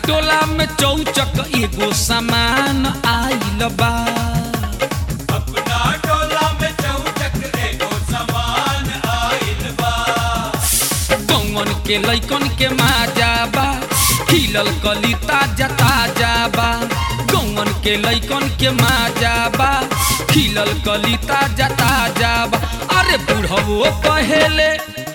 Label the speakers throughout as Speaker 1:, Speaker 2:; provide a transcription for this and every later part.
Speaker 1: टोला में चौचक एगो सामान आइल बा
Speaker 2: अपना टोला में चौचक एगो समान आइल बा
Speaker 1: गौवन के लैकन के माजा बा खिलल कली ताजा ताजा बा गौवन के लैकन के माजा बा खिलल कली ताजा ताजा बा अरे बुढ़वो कहेले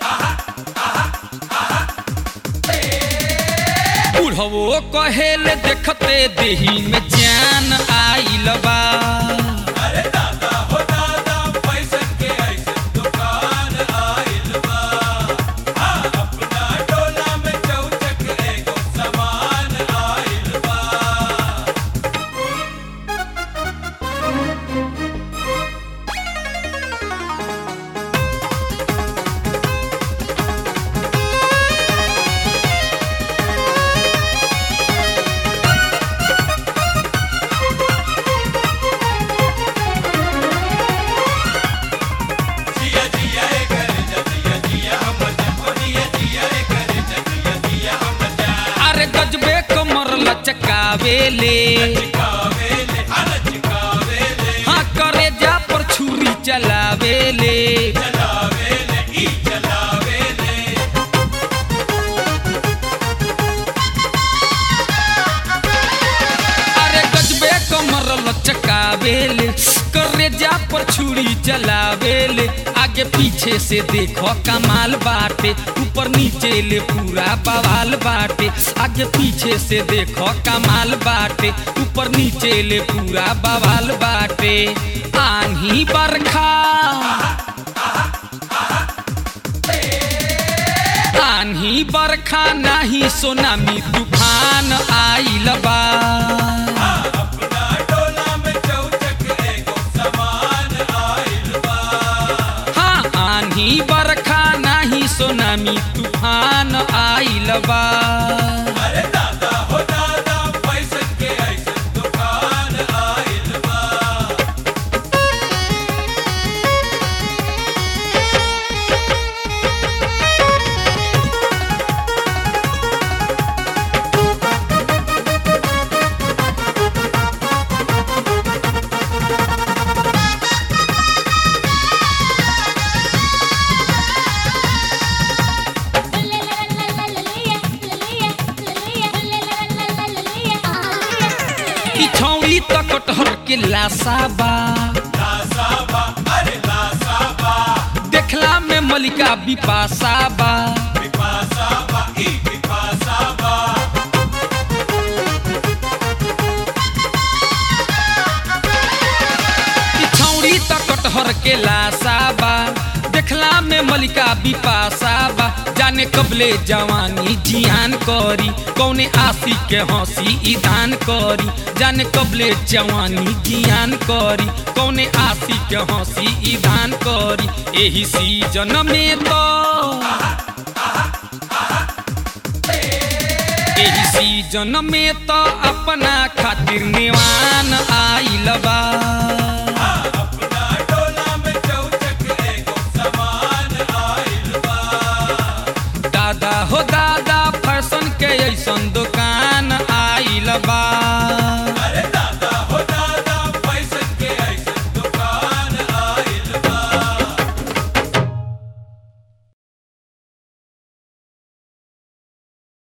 Speaker 1: बुढ़वो कहेले देखते देही में जान आइल बा
Speaker 2: अरे दादा हो दादा पैसन के ऐसे दुकान आइल बा हाँ, अपना टोला में चौचक एगो समान आइल बा जिया जिया ए करे जिया जिया हम जपनिया जिया ए करे जिया जिया हम जा
Speaker 1: अरे गजबे कमर लचकावेले
Speaker 2: चिकावेले हर चिकावेले
Speaker 1: हाँ करे जा पर छुरी चलावेले
Speaker 2: चलावेले ई चलावेले
Speaker 1: अरे गजबे कमर लचकावेले करे जा पर छुरी चलावेले आगे पीछे से देखो कमाल बाटे ऊपर नीचे ले पूरा बवाल बाटे आगे पीछे से देखो कमाल बाटे ऊपर नीचे ले पूरा बवाल बाटे आही बरखा आन्ही बरखा नाही सोनामी तूफान आइल बा
Speaker 2: अपना टोला में चौचक एगो समान आइल बा
Speaker 1: हाँ आन्ही बरखा नाही सोनामी तूफान आइल बा
Speaker 2: अरे दादा हो दादा पैसन के ऐसे दुकान आइल बा
Speaker 1: ई छौड़ी त कटहर के लासा बा
Speaker 2: लासाबा अरे लासाबा
Speaker 1: देखला में मलिका बिपासा बा
Speaker 2: विपासाबा ई विपासाबा
Speaker 1: ई छौड़ी त कटहर के लासा बा देखला में मलिका बिपासा बा जाने कबले जवानी जियान करी कौने आशी के हंसी ईदान करी जाने कबले जवानी जियान करी कौने आशी के हंसी ईदान करी एही सीजन में तो एही सीजन में तो अपना खातिर निवान आइल बा